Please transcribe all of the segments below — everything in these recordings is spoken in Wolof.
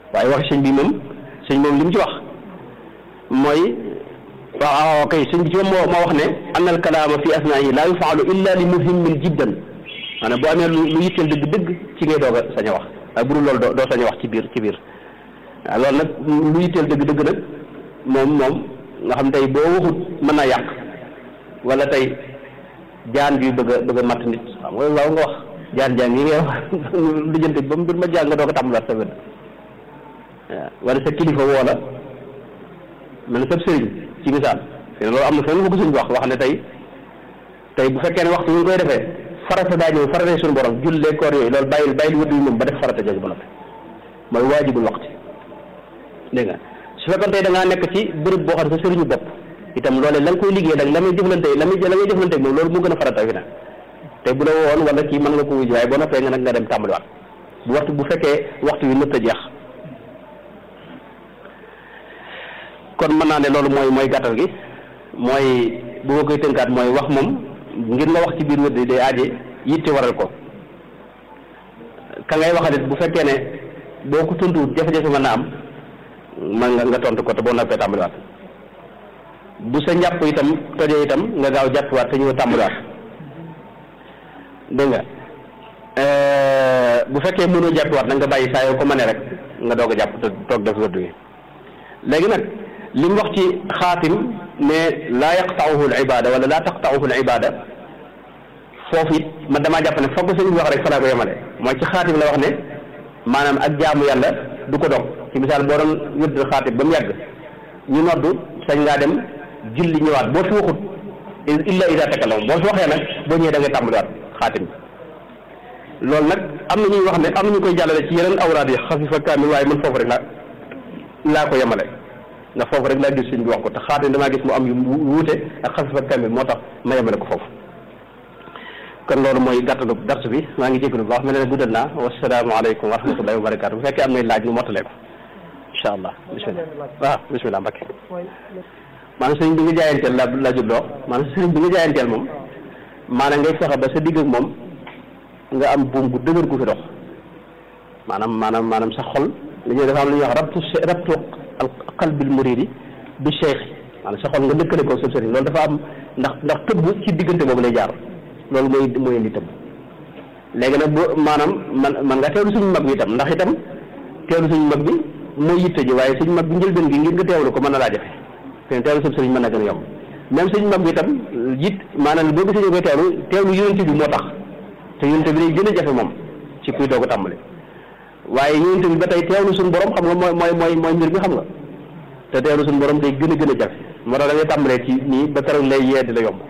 waaye wax sëñ bi moom sëñ moom li mu ci wax mooy waaw kay sëñ bi ci moom moo moo wax ne anna al kalaama fi asnaahi laa yufaalu illa li muhimmin jiddan maanaam boo amee lu lu yitteel dëgg dëgg ci ngay doog a sañ a wax waaye bu dul loolu doo doo sañ a wax ci biir ci biir waaw loolu nag lu yitteel dëgg dëgg nag moom moom nga xam tey boo waxut mën naa yàq wala tey jaan bi bëgg a bëgg a matt nit xam nga waaw nga wax jaan jaan yi ngay wax lijjanti ba mbir ma jàng nga doog a tàmbalaat sa wét waaw wala sa kilifa woo la mel na sab sëriñ ci misaal te loolu am na fenn fu ko suñ wax wax ne tey tey bu fekkee ne waxtu ñu koy defee farata daa ñëw farata suñu borom jullee koor yooyu loolu bàyyil bàyyil wëdd yi moom ba def farata jooju ba noppi mooy waajibul waxti dégg nga su fekkoon tey da ngaa nekk ci bërëb boo xam ne sa sëriñu bopp itam loolee la nga koy liggéey nag la muy jëflante la muy la ngay jëflante moom loolu mu gën a farata fi nag te bu la woon wala kii mën nga ko wuj waaye boo noppee nga nag nga dem tàmbaliwaat bu waxtu bu fekkee waxtu wi nëtt a jeex kon mën naa ne loolu mooy mooy gàttal gi mooy bu ma koy tënkaat mooy wax moom ngir nga wax ci biir wëdd day aaje yitte waral ko ka ngay waxalit bu fekkee ne boo ko tontuwut jafe-jafe mën na am man nga nga tontu ko te boo noppee tàmbaliwaat bu sa njàpp itam tojee itam nga gaaw jàppiwaat te ñëw tàmbaliwaat dégg nga bu fekkee mënoo jàppiwaat nag nga bàyyi saa yoo ko mënee rek nga doog a jàpp te toog def wëdd wi léegi nag li mu wax ci xaatim ne laa yaqta'uhu al ibada wala laa taqta'uhu al ibada foofu it man damaa jàpp ne foog sëñ bi wax rek fa laa ko yemale mooy ci xaatim la wax ne maanaam ak jaamu yàlla du ko dog ci misaal boo doon wëdd xaatim ba mu yàgg ñu noddu sañ ngaa dem julli ñëwaat boo fi waxut illa ida takallam boo fi waxee nag boo ñëwee da ngay tàmbaliwaat xaatim bi loolu nag am na ñuy wax ne am na ñu koy jàllale ci yeneen awraad yi xafifa kaamil waaye man foofu rek laa laa ko yemale ndax foofu rek laa gis sëñ bi wax ko te xaatim damaa gis mu am yu wuute ak xafifa kaamil moo tax ma yemale ko foofu kon loolu mooy gàttalu dars bi maa ngi jégalu bu baax mel ne guddal naa wasalaamaaleykum wa rahmatullahi wa barakaatu bu fekkee am nay laaj ñu mottalee ko incha allah bisimilah waaw bisimilah Mbakke maanaam sëriñ bi nga jaayanteel la la jubloo maanaam sëriñ bi nga jaayanteel moom maanaam ngay fexe ba sa digg ak moom nga am buum gu dëgër gu fi dox maanaam maanaam maanaam sa xol li ñuy dafa am lu ñuy wax rabtu rabtu qalbil muridi bi cheikh maanaam sa xol nga lëkkale ko sa sëriñ loolu dafa am ndax ndax tëbb ci diggante boobu lay jaar loolu mooy mooy indi tëbb léegi nag bu maanaam man man nga teewlu suñu mag bi itam ndax itam teewlu suñu mag bi mooy yitte ji waaye suñu mag bi njëlbeen gi ngir nga teewlu ko mën na laa jafe te teewlu sa sëriñ mën na gën a yomb même suñu mag bi itam it maanaam boo gisee ñu koy teewlu teewlu yonente bi moo tax te yonente bi day gën a jafe moom ci kuy doog a tàmbali waaye yonente bi ba tey teewlu suñu borom xam nga mooy mooy mooy mooy mbir mi xam nga te teewlu suñu borom day gën a gën a jafe moo tax da ngay tàmbalee ci nii ba keroog lay yee di la yomb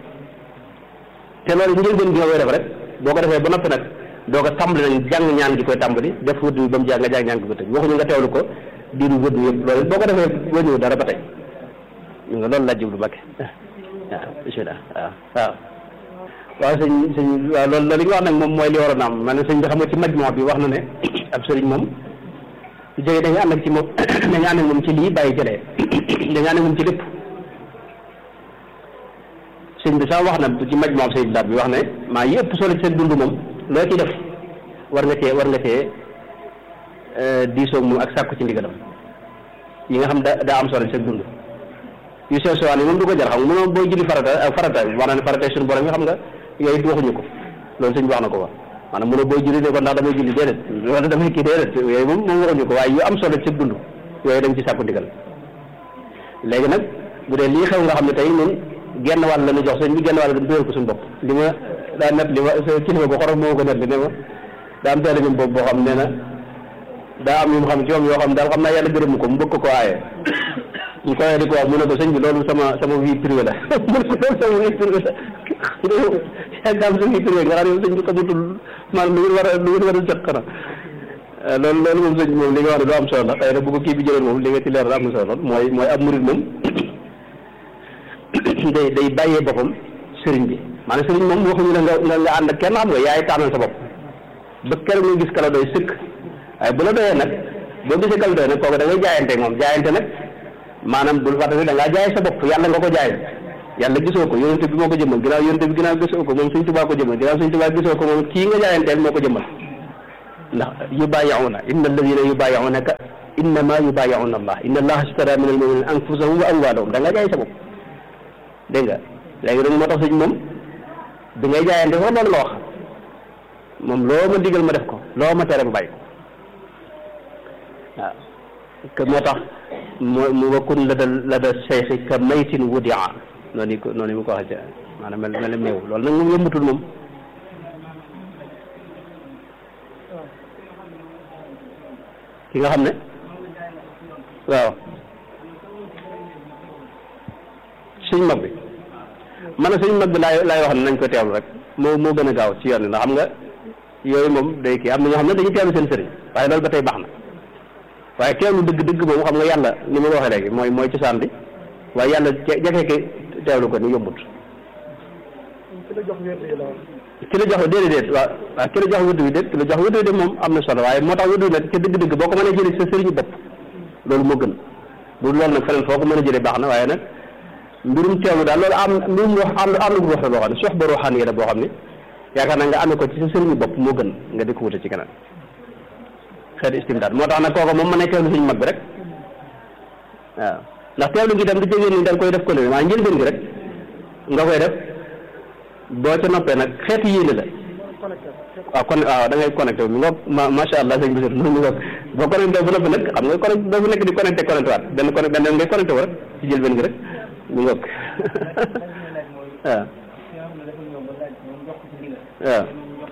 te loolu njëlbeen gi nga koy def rek boo ko defee ba noppi nag doo ko tàmbali nag jàng ñaan gi koy tàmbali def wëdd bi ba mu jàng nga jàng ñaan gi ko tëj waxuñu nga teewlu ko diiru wëdd yëpp loolu boo ko defee wëñëw dara ba tey ñu nga loolu la jublu Mbàkke waaw bisimilah waaw waaw waaw sëñ sëñ waaw loolu loolu li nga wax nag moom mooy li waroon a am man sëñ bi xam nga ci majmoo bi wax na ne ab sëriñ moom su jógee dañu ànd ak ci moom dañu ànd ak moom ci lii bàyyi jëlee dañu ànd ak moom ci lépp sëñ bi sax wax na ci majmoo sëñ daat bi wax ne maa yëpp solo ci seen dund moom loo ci def war nga cee war nga cee diisoog moom ak sàkku ci ndigalam yi nga xam da daa am solo ci seen dund yu sew sewaan yi moom du ko jar xam nga moom booy julli farata ak farata maanaam ne farata suñu borom yi xam nga yooyu waxuñu ko loolu sëñ bi wax na ko wax maanaam mu ne booy julli ne ko ndax damay julli déedéet wala damay kii déedéet yooyu moom moom waxuñu ko waaye yu am solo ci dund yooyu dañ ci sàkku ndigal léegi nag bu dee lii xew nga xam ne tey ñun genn wàll la ñu jox sëñ bi genn wàll dañ dóor ko suñu bopp li ma daa net li ma kilifa bu xorom moo ko net li ne ma daa am teele bi boobu boo xam nee na daa am yu mu xam ci moom yoo xam daal xam naa yàlla gërëm ko mu bëgg ko aaye ñu koy di ko wax mu ne ko sëñ bi loolu sama sama vie privée la mu ne ko loolu sama vie privée la yàgg am sa vie privée nga xam ne sëñ bi xamutul maanaam lu ngeen war a lu ngeen war a jot xanaa loolu loolu moom sëñ moom li nga wax ne lu am solo la xëy na bu ko kii bi jëloon moom li nga ci leer am na solo mooy mooy ab murid moom day day bàyyee boppam sëriñ bi maanaam sëriñ moom waxuñu la nga nga nga ànd ak kenn xam nga yaay tànnal sa bopp ba keroog nga gis kala doy sëkk waaye bu la doyee nag boo gisee kala doy nag kooku da ngay jaayante moom jaayante nag maanaam bul fàttali da ngaa jaay sa bopp yàlla nga ko jaay yàlla gisoo ko yonente bi moo ko jëmmal ginnaaw yonente bi ginnaaw gisoo ko moom suñ tubaa ko jëmmal ginnaaw suñ tubaa gisoo ko moom kii nga jaayanteel moo ko jëmmal ndax yubaayi'uuna inna alladina yubaayi'uunaka innama yubayi'una allah inna allaha ishtara min almuminina anfusahum wa amwalahum da nga jaay sa bopp dégg nga léegi nag moo tax sëñ moom bi ngay jaayante foofu loolu la wax moom loo ma digal ma def ko loo ma tere ma bàyyi ko waaw que moo tax moo mu wakkun la da la da cheikhi ka maytin wudia noonu ko noonu mu ko waxee maanaam mel mel néew loolu nag moom yëmbatul moom ki nga xam ne waaw sëñ mag bi man sëñ mag bi laay laay wax ne nañ ko teewlu rek moo moo gën a gaaw ci yoon wi ndax xam nga yooyu moom day kii am na ñoo xam ne dañuy teewlu seen sëriñ waaye loolu ba tey baax na waaye teewlu dëgg dëgg moom xam nga yàlla ni ma ko waxee léegi mooy mooy cosaan bi waaye yàlla jafe ke teewlu ko ni yombut ki la jox déedéet déet waaw waaw ki la jox wëdd wi déet ki la jox wëdd wi déet moom am na solo waaye moo tax wëdd wi nag ca dëgg-dëgg boo ko mënee jëlee sa sëriñu bopp loolu moo gën bu loolu nag feneen foo ko mën a jëlee baax na waaye nag mbirum teewlu daal loolu am mbirum wax am am na wax la boo xam ne sox ba ruuxaan yi la boo xam ne yaakaar naa nga amee ko ci sa sëriñu bopp moo gën nga di ko wute ci keneen xeetu istimdaad moo tax nag kooku moom mën a teewlu suñu mag bi rek waaw ndax teewlu gi itam du jógee ni da nga koy def ko ne maa njëlbeen gi rek nga koy def boo ca noppee nag xeetu yéene la waaw kon waaw da ngay connecté bi ngoog ma macha allah sëñ bi mu ngoog boo connecté bu noppi nag xam nga connecté doo fi nekk di connecté connecté waat benn connecté benn ngay connecté wu rek ci jël benn gi rek mu ngoog waaw waaw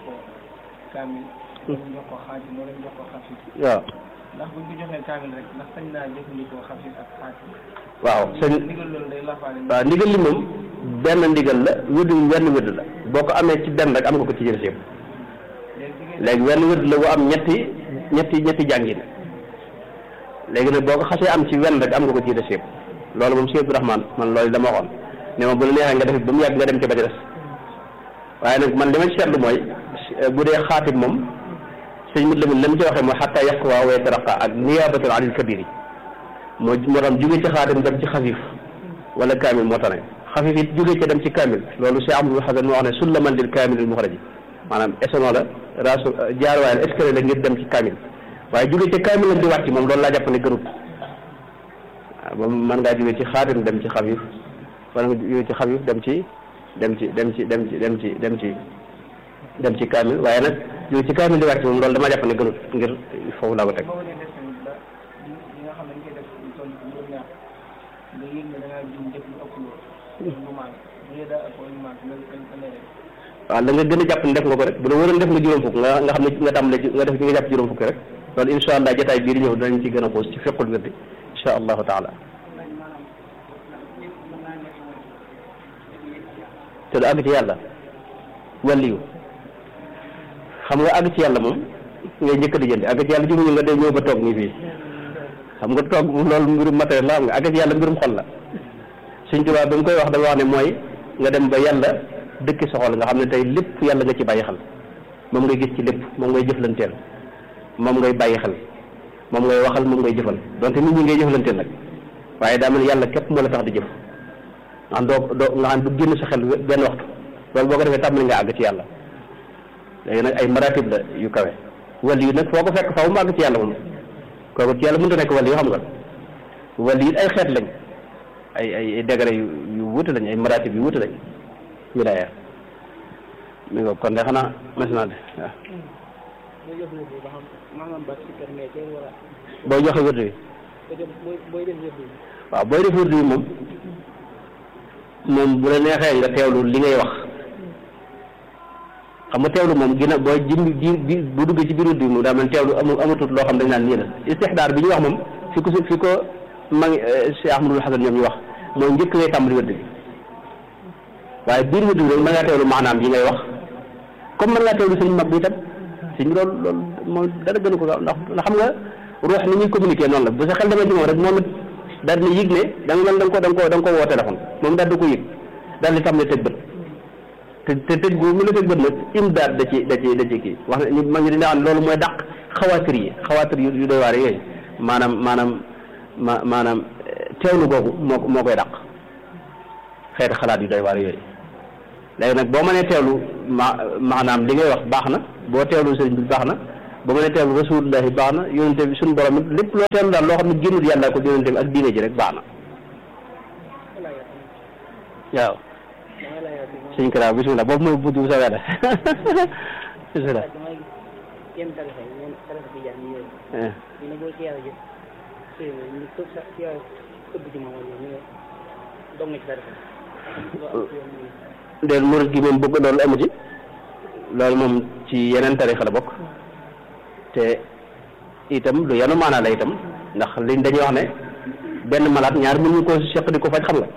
waaw ndax buñ ko joxee kaamil rek ndax sañ naa jëfandikoo xafis ak xaatim waaw sëñ ndigal loolu day lafaale waaw ndigal li moom benn ndigal la wëdd wi wenn wëdd la boo ko amee ci benn rek am nga ko ci jël yëpp léegi wenn wëdd la bu am ñetti ñetti ñetti jàngin léegi nag boo ko xasee am ci wenn rek am nga ko ci des yëpp loolu moom si Abdourahmane man loolu dama waxoon ne ma bu la neexee nga def ba mu yàgg nga dem ci ba ci des waaye nag man li ma ci seetlu mooy bu dee xaatim moom sëñ mut lamin la mu ci waxee mooy xatta yaqwa wa yataraqa ak niyabatan anil kabir yi moo moo tax jóge ci xaatim dem ci xafif wala kaamil moo tax ne xafif it jóge ci dem ci kaamil loolu si amul xasan moo wax ne sullaman lil kaamil al muxraji maanaam échelon la rasu jaarwaay la escalier la ngir dem ci kaamil waaye jóge ci kaamil lañ di wàcc moom loolu laa jàpp ne gërut waaw moom mën ngaa jóge ci xaatim dem ci xafif wala nga jóge ci xafif dem ci dem ci dem ci dem ci dem ci dem ci dem ci kaamil waaye nag jóge ci kaamil di wàcc moom loolu dama jàpp ne gërut ngir foofu laa ko teg boo dee def tamit ba li nga xam ne dañ koy def lu toll ci juróom ñaar nga yëg ne da ngaa jum jëf lu ëpp loolu lu maag bu dee daa ëpp lu maag nga nga lay def waaw la nga gën a jàpp ne def nga ko rek bu la wóoroon def nga juróom fukk nga nga xam ne nga tàmbale ci nga def ci nga jàpp juróom fukk rek loolu insha allah jotaay bii di ñëw danañ ci gën a xuus ci fiqul wirdi insha allahu taala te du àgg ci yàlla wàlliyu xam nga àgg ci yàlla moom ngay njëkk di jënd àgg ci yàlla jumuñu nga day ñëw ba toog nii fii xam nga toog loolu mbirum matériel la xam nga àgg ci yàlla mbirum xol la Sëñ Tuubaa ba mu koy wax dafa wax ne mooy nga dem ba yàlla dëkki sa xol nga xam ne tey lépp yàlla nga ci bàyyi xel moom ngay gis ci lépp moom ngay jëflanteel moom ngay bàyyi xel moom ngay waxal moom ngay jëfal donte nit ñi ngay jëflanteel nag waaye daa mel ni yàlla képp moo la tax di jëf nga xam doo doo nga xam du génn sa xel benn waxtu loolu boo ko defee tàmbali nga àgg ci yàlla léegi nag ay maratib la yu kawe wàll yi nag foo ko fekk faaw mu àgg ci yàlla moom kooku ci yàlla mënut a nekk wàll yi xam nga wàll yi ay xeet lañ ay ay ay degré yu yu wuute lañ ay maratib yu wuute lañ wilaaya mi nga kon de xanaa mas naa de waaw booy jox wërdu ba xam maanaam ba si kër mais war a boo joxe wërdu bi booy booy def wërdu bi waaw booy def wërdu bi moom moom bu la neexee nga teewlu li ngay wax xam nga teewlu moom gina booy jim ji bu duggee ci biir wërdu bi moom daa mel teewlu amul amatut loo xam dañ naan nii la istixdaar bi ñu wax moom fi ko fi ko ma ngi Cheikh Ahmadul Hasan ñoom ñu wax mooy njëkk ngay tàmbali wërdu bi waaye biir wërdu bi rek mën ngaa teewlu maanaam yi ngay wax comme mën ngaa teewlu sëñ mag bi itam sëñ loolu loolu moom dara gënu ko gaaw ndax ndax xam nga ruux ni ñuy communiquer noonu la bu sa xel demee ci moom rek moom it daal di yëg ne da nga mel da nga ko da nga ko da nga ko woo téléphone moom daal di ko yëg daal di tàmbali tëj bët te te tëj gu mu la tëj bët nag imdaad da ci da ci da ci kii wax ne ma ngi dina xam loolu mooy dàq xawaatir yi xawaatir yu yu doy waar yooyu maanaam maanaam ma maanaam teewlu googu moo moo koy dàq xeeti xalaat yu doy waar yooyu léegi nag boo mënee teewlu ma maanaam li ngay wax baax na boo teewlu sëriñ bi baax na ba mu ne teewlu rasulullahi baax na yonente bi suñu borom it lépp loo teewlu daal loo xam ne génnul yàlla ko yonente bi ak diine ji rek baax na waaw suñ ko daal bisimilah boobu mooy bunt bu soobee la bisimilah yenn tarixa yi yenn tarixa bi jaan yooyu ñu ne boo ci yàlla jëf sëy ñu tëb sa ci yàlla tëbb ci moom ñu ne dog nga ci tarixa déet murid gi moom bëgg loolu amu ci loolu moom ci yeneen tarixa la bokk te itam lu yanu maanaa la itam ndax liñ dañuy wax ne benn malade ñaar mën ñu ko seq di ko faj xam nga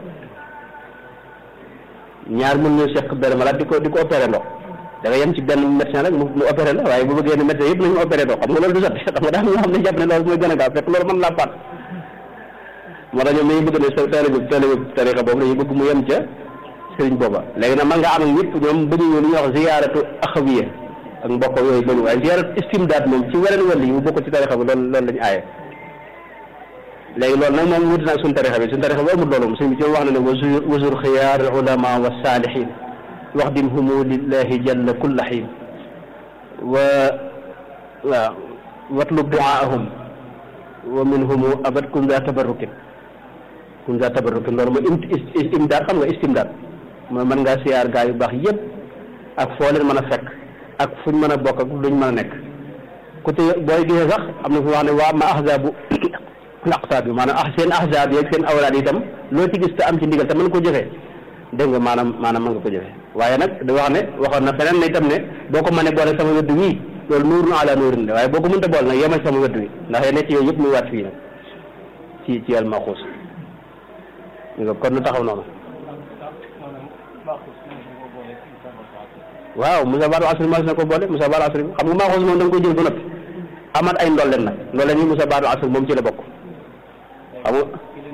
ñaar mën ñu seq benn malade di ko di ko opéré ndox da nga yem ci benn médecin rek mu mu opéré la waaye bu bëggee ne médecin yëpp nañu opéré ndox xam nga loolu du sotti xam nga daal ñoo xam ne jàpp ne loolu mooy gën a gaaw fekk loolu mën laa faat moo tax ñoom dañuy bëgg ne sa taalibe taalibe tarixa boobu dañuy bëgg mu yem ca sëriñ booba léegi nag man nga am ak ñëpp ñoom bëgguñu li ñuy wax ziyaaratu axawiya ak mbokk yooyu bëgg waaye ziyaaratu istimdaad moom ci weneen wàll yi mu bokk ci tarixa bi loolu loolu lañu aaye léegi loolu nag moom wuti naag suñu tarixa bi suñu tarixa bi amul loolu moom sëñ bi ci wax na ne wasur wasur xiyaar ulama wa saalihin wax dim humu lillahi jalla kulla xiin wa waaw watlub duaahum wa minhumu abad kun za tabarrukin kun za tabarrukin loolu mooy im imdaad xam nga istimdaad mooy mën ngaa siyaar gaa yu baax yëpp ak foo leen mën a fekk ak fuñ mën a bokk ak luñ mën a nekk ku te booy gisee sax am na fu wax ne waa ma ahzaabu laqtaab bi maanaam ah seen ahzaab yi ak seen awlaad itam loo ci gis te am ci ndigal te mën ko jëfee dégg nga maanaam maanaam mën nga ko jëfee waaye nag da wax ne waxoon na feneen ne itam ne boo ko mënee boole sama wëdd wii loolu nuurun ala nuurin la waaye boo ko mënta boole nag yemal sama wëdd wi ndax yéen ci yooyu yëpp muy waat fii nag ci ci yàlla maxuus nga kon nu taxaw noonu waaw Moussa Baal asri mas na ko boole Moussa Baal asri xam nga maxuus moom da nga koy jël ba noppi amaat ay ndolleen nag ndolleen yi Moussa Baal asri moom ci la bokk xam nga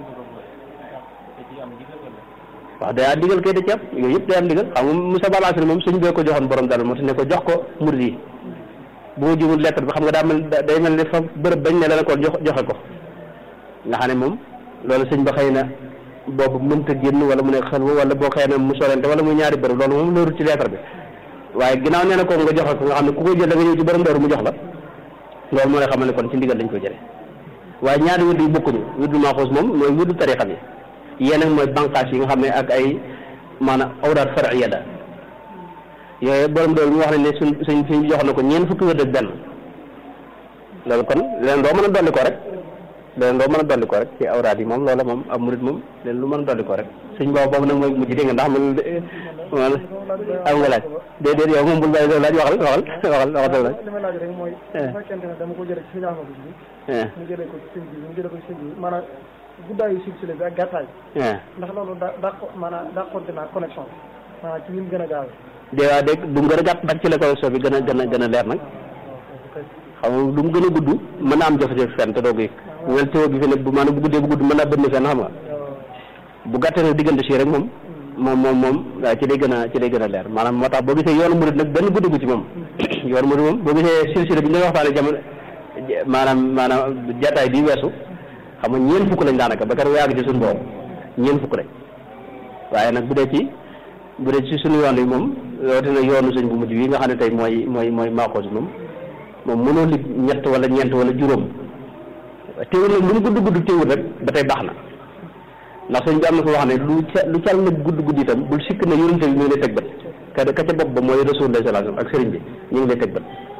waaw day am digal kay da ci am yooyu yëpp day am digal xam nga Moussa Baal asri moom suñ bee ko joxoon borom dal moo tax ne ko jox ko murid yi bu ma jumul lettre bi xam nga daa mel day mel ne fa bërëb bañ ne la ko jox joxe ko nga xam ne moom loolu sëñ ba xëy na boobu mënta génn wala mu ne xelwa wala boo xëy na mu sorente wala muy ñaari bërëb loolu moom loolu ci lettre bi waaye ginnaaw nee na ko nga joxe ko nga xam ne ku koy jël da nga ñëw ci borom dooru mu jox la loolu moo lay xamal ne kon ci ndigal lañ ko jëlee waaye ñaari wëdd yi bokkuñu wëddu maaxuus moom mooy wëddu tarixa bi yéen nag mooy banqaas yi nga xam ne ak ay maanaam awraat far'iya la yooyu borom dooru ñu wax ne ne suñ suñ suñ jox na ko ñeent fukki wëdd ak benn loolu kon leen doo mën a dolli ko rek leen doo mën a dolli ko rek ci awraat yi moom loola moom ab murit moom leen lu mën a dolli ko rek suñ boobu boobu nag mooy mujj dégg nga ndax man man am nga laaj déedéet yow moom bul bàyyi doo laaj waxal waxal waxal waxal laaj li ma laaj rek mooy bu fekkente ne dama ko jëlee ci suñu Ahmadu bi mu jëlee ko ci sëñ bi mu jëlee ko ci sëñ bi maanaam guddaayu silsile bi ak gàttaay ndax loolu da daa maanaam daa compté naa connexion maanaam ci ñun gën a gaaw dee waa dégg du mu gën a gàtt nag ci la connexion bi gën a gën a gën a leer nag xam nga du mu gën a gudd mën naa am jafe-jafe fenn te doo ko yëg wel téo bi fi ne bu maanaam bu guddee bu gudd mën naa bënn fenn xam nga bu gàttee nag diggante si rek moom moom moom moom waaw ci lay gën a ci lay gën a leer maanaam moo tax boo gisee yoonu murid nag benn guddi gu ci moom yoonu murid moom boo gisee silsile bi ñu doon waxtaane jamono maanaam maanaam jataay bi weesu xam nga ñeent fukk lañ daanaka ba kar waag ci suñu boobu ñeent fukk lañ waaye nag bu dee ci bu dee ci suñu yoon yi moom rawatina yoonu sëñ bu mujj wi nga xam ne tey mooy mooy mooy maaxoos moom moom mënoo lig ñett wala ñeent wala juróom teewul nag lu mu gudd gudd teewul rek ba tey baax na ndax sëñ bi am na ko wax ne lu ca lu cal nag gudd gudd itam bul sikk na yonente bi ñu ngi lay teg bët ka ka ca bopp ba mooy rasulullah sallallahu alayhi wasallam ak sëriñ bi ñu ngi lay teg bët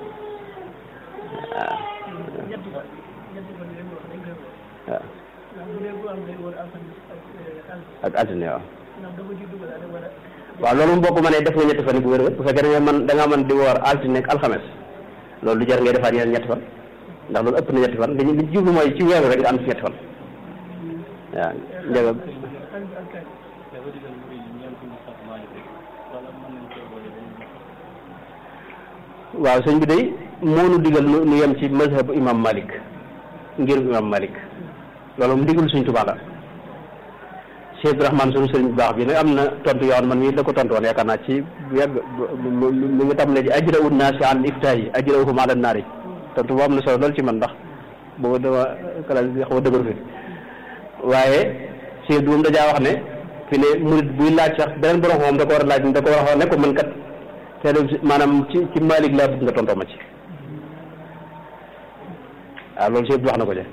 waaw waaw ak altine waaw waaw loolu moom boo ko mënee def nga ñetti fan bu wér bu fekkee da nga mën da nga mën di woor altine ak alxames loolu du jar ngay defaat yeneen ñetti fan ndax loolu ëpp na ñetti fan dañu li jublu mooy ci weeru rek nga am ci ñetti fan waaw njëga waaw sëñ bi day moonu digal nu nu yem ci mazhabu imam malik ngir imam malik loolu mu digal suñ tubaa la Cheikh Ibrahima sunu sëriñ bu baax bi nag am na tontu yoon man mii la ko tontu woon yaakaar naa ci yàgg mi ngi tam ne ji ajra ut naasi an iftaa yi ajra uhum ala naari tontu boo am na solo lool ci man ndax boobu dama kala xaw a dëgër fi waaye Cheikh bi moom dajaa wax ne fi ne murid buy laaj sax beneen borom moom da ko war a laaj da ko war a wax ne ko man kat te maanaam ci ci Malik laa bëgg nga tontoo ma ci waaw loolu si wax na ko ca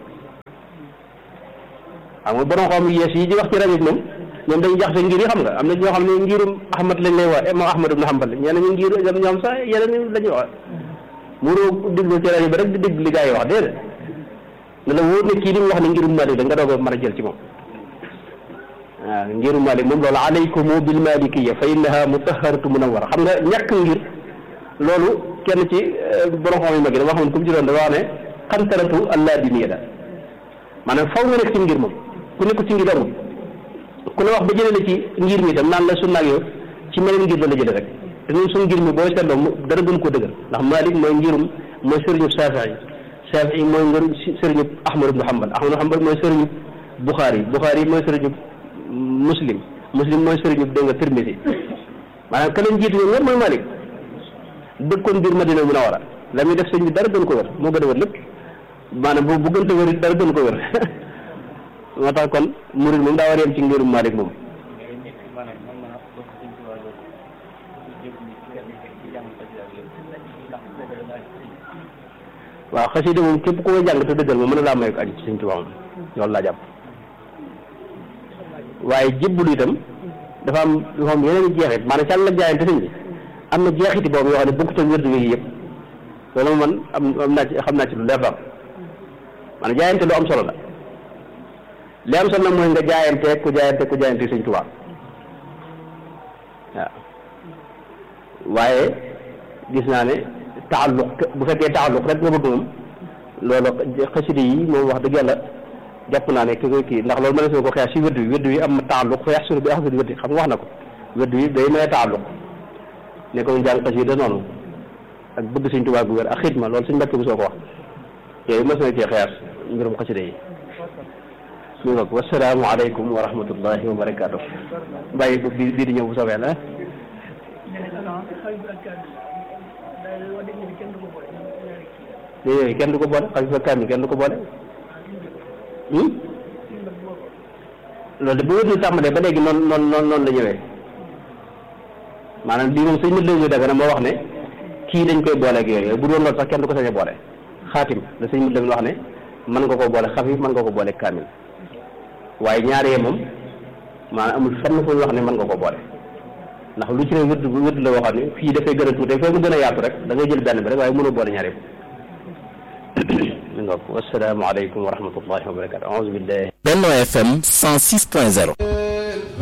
xam nga borom xam yees yi di wax ci rajo bi moom ñoom dañuy jaxase ngir yi xam nga am na ñoo xam ne ngirum Ahmad lañ lay wax imam Ahmad ibn Hanbal ñeneen ñu ngir ñoom sax yeneen la ñuy wax muroo déglu ci rajo bi rek di dégg li gaa yi wax déedéet ne la wóor ne kii li mu wax ne ngirum Malik da nga doog a mën a jël ci moom waaw ngirum Malik moom loolu alaykumu bil malikiyya fa innaha mutahharatu munawwara xam nga ñàkk ngir loolu kenn ci borom xam yu mag yi dama xam ne ku mu ci doon dafa wax ne xantaratu alladiniya da maanaam faw nga nekk ci ngir moom ku nekk ci ngir amul ku la wax ba jëlee la ci ngir mi tam naan la sunna ak yow ci meneen ngir la la jëlee rek te ñun suñu ngir mi booy seetloo mu dara gën koo dëgër ndax Malik mooy ngirum mooy sëriñu Shafii Shafii mooy ngir sëriñu Ahmad ibn Hanbal Ahmad ibn Hanbal mooy sëriñu Bukhari Bukhari mooy sëriñu Muslim Muslim mooy sëriñu dégg nga Tirmisi maanaam ka leen jiitu ñoom ñëpp mooy Malik dëkkoon biir Madina Munawara la muy def sëñ bi dara gën ko wér moo gën a wér lépp maanaam bu bu gën a wér it dara gën ko wér moo tax kon murid moom daa war a yem ci ngirum Malik moom waaw xasida moom képp ku koy jàng te dëggal moom mën na laa may ko aju ci Sëñ Tuubaa moom loolu laa jàpp waaye jébbalu itam dafa am dafa am yeneen i jeexit maanaam sàll la jaayante sëñ bi am na jeexiti boobu yoo xam ne bokkut ak wérdu yi yëpp loolu man am am naa ci xam naa ci lu leer daal maanaam jaayante lu am solo la li am solo nag mooy nga jaayante ku jaayante ku jaayante Sëñ Tuubaa waaw waaye gis naa ne taalluq bu fekkee taalluq rek nga bëgg moom loolu xasida yi moom wax dëgg yàlla jàpp naa ne ki koy kii ndax loolu mën na ko xeex si wérdu wi wérdu wi am taalluq fa yaxsulu bi axsadi wérdi xam nga wax na ko wérdu wi day may taalluq ne ko jàng xasida noonu ak bëgg Sëñ Tuubaa gu wér ak xidma loolu suñ mbàkk bu soo ko wax yooyu mos na cee xeex mbirum xasida yi mi ngoog wasalaamu aleykum wa rahmatullahi wa barakaatu bàyyi ko bii bii di ñëw bu soobee la yooyu kenn du ko boole xalifa kaamil kenn du ko boole loolu de bu wér ni tàmbalee ba léegi noonu noonu noonu noonu la ñëwee maanaam lii moom sëñ mat lañuy daga na moo wax ne kii dañ koy boole ak yooyu bu doon loolu sax kenn du ko sañ a boole xaatim la sëñ mat lañuy wax ne mën nga ko boole xafif mën nga ko boole kaamil waaye ñaaree moom maanaam amul fenn fu ñu wax ne mën nga ko boole ndax lu ci ne wërd wërd la waxoon ne fii dafay gën a tuute fee mu gën a yaatu rek da ngay jël benn bi rek waaye mënoo boole ñaar yëpp mi ngoog wassalaamu aleykum wa rahmatullahi wa barakatu aouzu billahi Benno FM 106.0